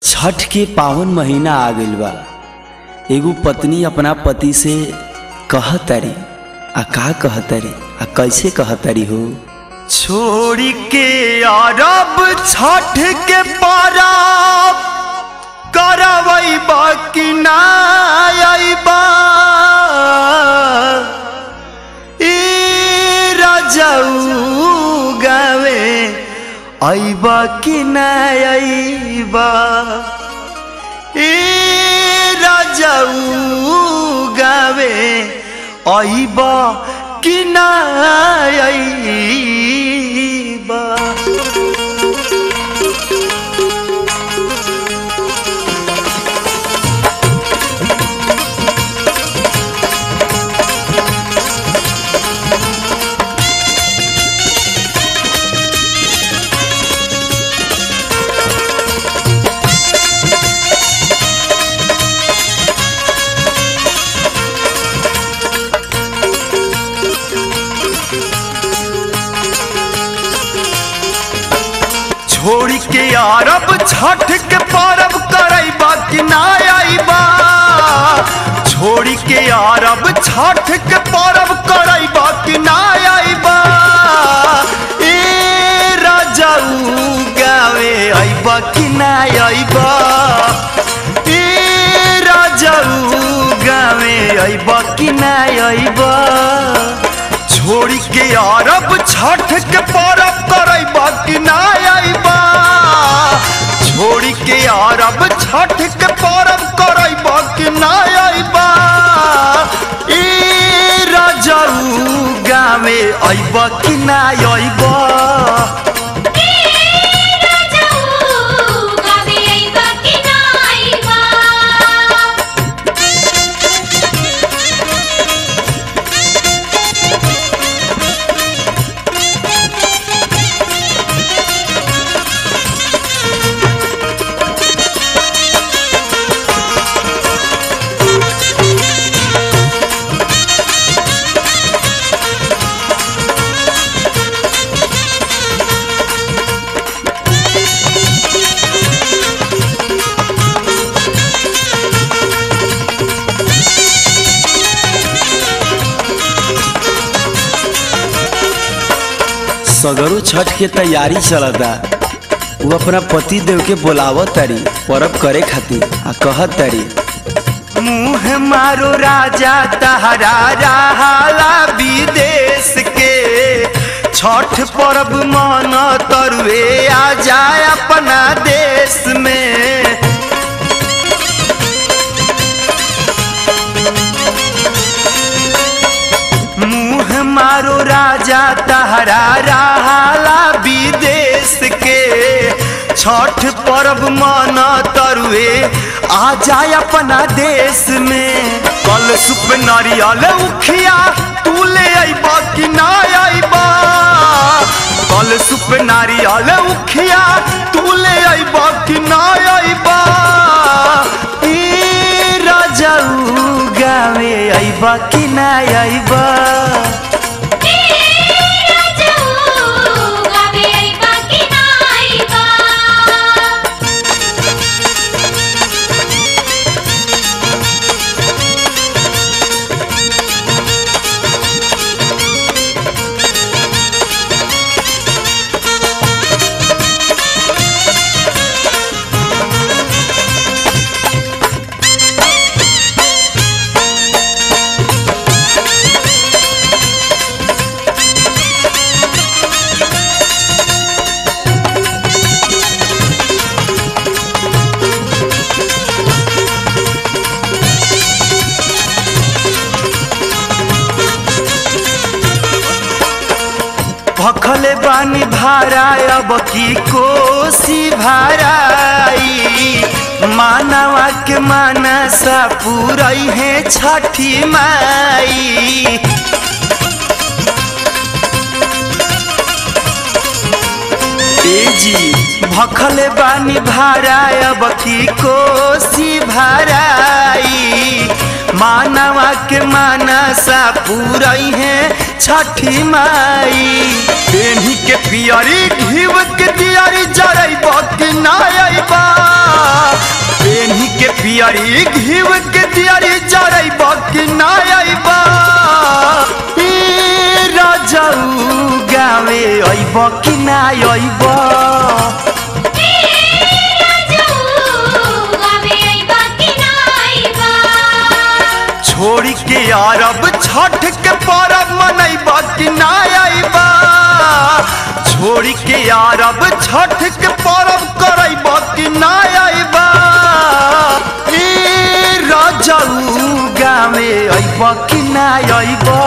छठ के पावन महीना आ गइल बा एगो पत्नी अपना पति से कहतरी आ का कहतरी आ कैसे कहतरी हो छोड़ी के अरब छठ के परब करवैबा कि ना अइबा ई रजऊ गावे अइबा कि ना अइबा ई रजऊ गावे अइबा कि ना अइबा छोड़ी के अरब छठ के परब करैबा कि ना अइबा छोड़ी के अरब छठ के परब करैबा कि ना अइबा ए राजाऊ गावे अइबा कि ना अइबा ए राजाऊ गावे अइबा कि ना अइबा छोड़ी के अरब छठ के परब करैबा कि ना अइबा छोड़ी के अरब छठ के परब करैबा कि ना अइबा ई राजाऊ गावे अइबा कि ना अइबा सगरो छठ के तैयारी चलता वो अपना पति देव के बोलावत तारी परब करे खातिर आ कहत तारी मुँह मारो राजा तहरा रहाला विदेश के छठ पर्व मन तरुए आ जाए अपना देश में मुँह मारो राजा तहरा रहाला विदेश के छठ पर्व मन तरुए आ जाए अपना देश में कल सुप नारियल उखिया तू ले अइबा कि ना अइबा कल सुप नारियल उखिया तू ले अइबा कि ना अइबा ई राजाऊ गावे अइबा कि ना अइबा भखले बानी भारा अब की कोसी भाराई मानवा के मानसा पूरई है छठी माई तेजी भखले बानी भारा अब की कोसी भाराई मानवा के मानसा पूरई है छठी माई पेन्ही के पियरी घीव के दियारी जरैब कि ना अइबा ना अइबा ए रजऊ गावे अइब कि ना अइबा छोड़ी के अरब छठ के परब मनैब कि ना अइबा छोड़ी के अरब छठ के परब करैब कि ना अइबा ए रजऊ गावे अइब कि ना अइबा